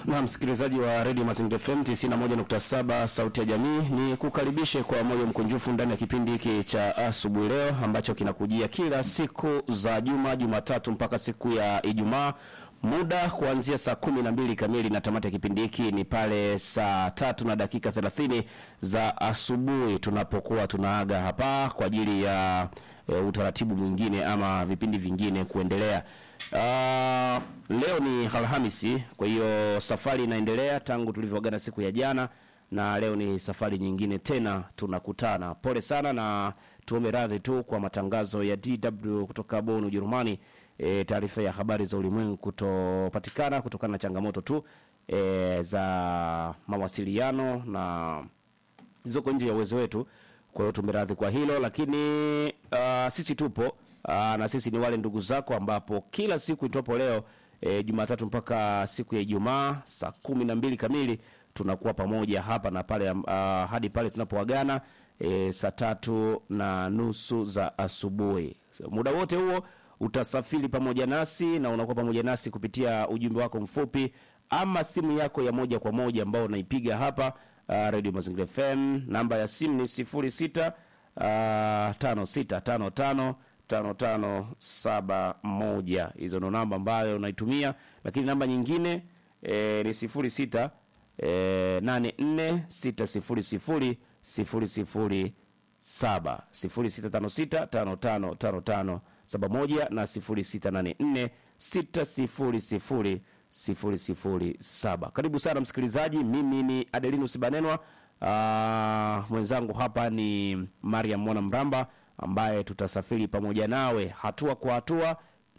na msikilizaji wa Radio Mazingira FM 91.7 sauti ya jamii, ni kukaribishe kwa moyo mkunjufu ndani ya kipindi hiki cha asubuhi leo ambacho kinakujia kila siku za juma, Jumatatu mpaka siku ya Ijumaa, muda kuanzia saa kumi na mbili kamili na tamati ya kipindi hiki ni pale saa tatu na dakika 30 za asubuhi, tunapokuwa tunaaga hapa kwa ajili ya e, utaratibu mwingine ama vipindi vingine kuendelea. Uh, leo ni Alhamisi, kwa hiyo safari inaendelea tangu tulivyoagana siku ya jana, na leo ni safari nyingine tena tunakutana. Pole sana na tuombe radhi tu kwa matangazo ya DW kutoka Bonn, Ujerumani. E, taarifa ya habari za ulimwengu kutopatikana kutokana na changamoto tu e, za mawasiliano na zilizoko nje ya uwezo wetu. Kwa hiyo tumeradhi kwa hilo, lakini uh, sisi tupo Aa, na sisi ni wale ndugu zako ambapo kila siku itopo leo e, Jumatatu mpaka siku ya Ijumaa saa kumi na mbili kamili tunakuwa pamoja hapa na pale uh, hadi pale tunapoagana e, saa tatu na nusu za asubuhi. So, muda wote huo utasafiri pamoja nasi na unakuwa pamoja nasi kupitia ujumbe wako mfupi ama simu yako ya moja kwa moja ambao unaipiga hapa uh, Radio Mazingira FM. Namba ya simu ni sifuri sita uh, tano sita tano tano tano tano saba moja. Hizo ndo namba ambayo unaitumia, lakini namba nyingine e, ni sifuri sita e, nane nne sita sifuri sifuri sifuri sifuri saba sifuri sita tano sita tano tano tano tano saba moja na sifuri sita nane nne sita sifuri sifuri sifuri sifuri saba. Karibu sana msikilizaji, mimi ni Adelinus Banenwa. Uh, mwenzangu hapa ni Mariam Mwana Mramba ambaye tutasafiri pamoja nawe hatua kwa hatua,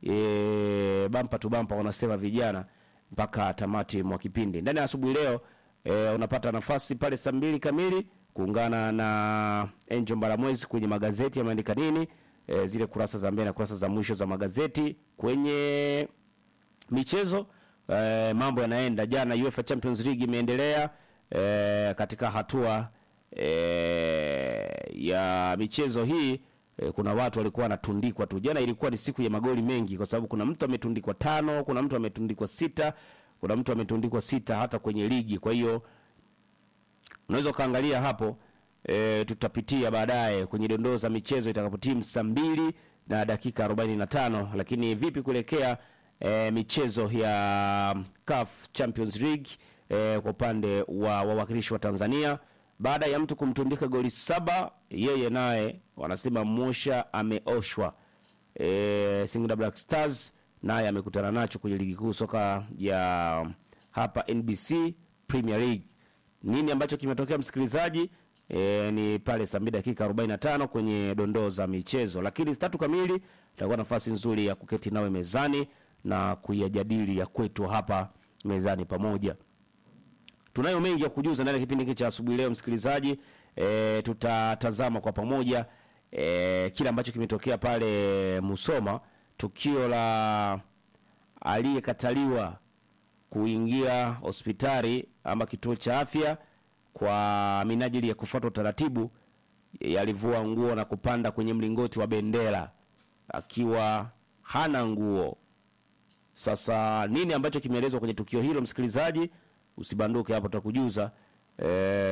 e, bampa tu bampa wanasema vijana, mpaka tamati mwa kipindi. Ndani ya asubuhi leo e, unapata nafasi pale saa mbili kamili kuungana na Angel Mbaramwezi kwenye magazeti yameandika nini, e, zile kurasa za mbele na kurasa za mwisho za magazeti. Kwenye michezo e, mambo yanaenda. Jana UEFA Champions League imeendelea e, katika hatua e, ya michezo hii e, kuna watu walikuwa wanatundikwa tu. Jana ilikuwa ni siku ya magoli mengi, kwa sababu kuna mtu ametundikwa tano, kuna mtu ametundikwa sita, kuna mtu ametundikwa sita hata kwenye ligi. Kwa hiyo unaweza ukaangalia hapo e, tutapitia baadaye kwenye dondoo za michezo itakapotimu saa mbili na dakika arobaini na tano. Lakini vipi kuelekea e, michezo ya CAF Champions League e, kwa upande wa wawakilishi wa Tanzania baada ya mtu kumtundika goli saba, yeye naye wanasema Mosha ameoshwa. E, Singida Black Stars naye amekutana nacho kwenye ligi kuu soka ya hapa NBC Premier League. Nini ambacho kimetokea msikilizaji? E, ni pale saa mbili dakika 45 kwenye dondoo za michezo, lakini saa tatu kamili itakuwa nafasi nzuri ya kuketi nawe mezani na kuyajadili ya kwetu hapa mezani pamoja tunayo mengi ya kujuza ndani ya kipindi hiki cha asubuhi leo msikilizaji. E, tutatazama kwa pamoja e, kile ambacho kimetokea pale Musoma, tukio la aliyekataliwa kuingia hospitali ama kituo cha afya kwa minajili ya kufuata utaratibu, alivua nguo na kupanda kwenye mlingoti wa bendera akiwa hana nguo. Sasa nini ambacho kimeelezwa kwenye tukio hilo msikilizaji? Usibanduke hapo, tutakujuza e,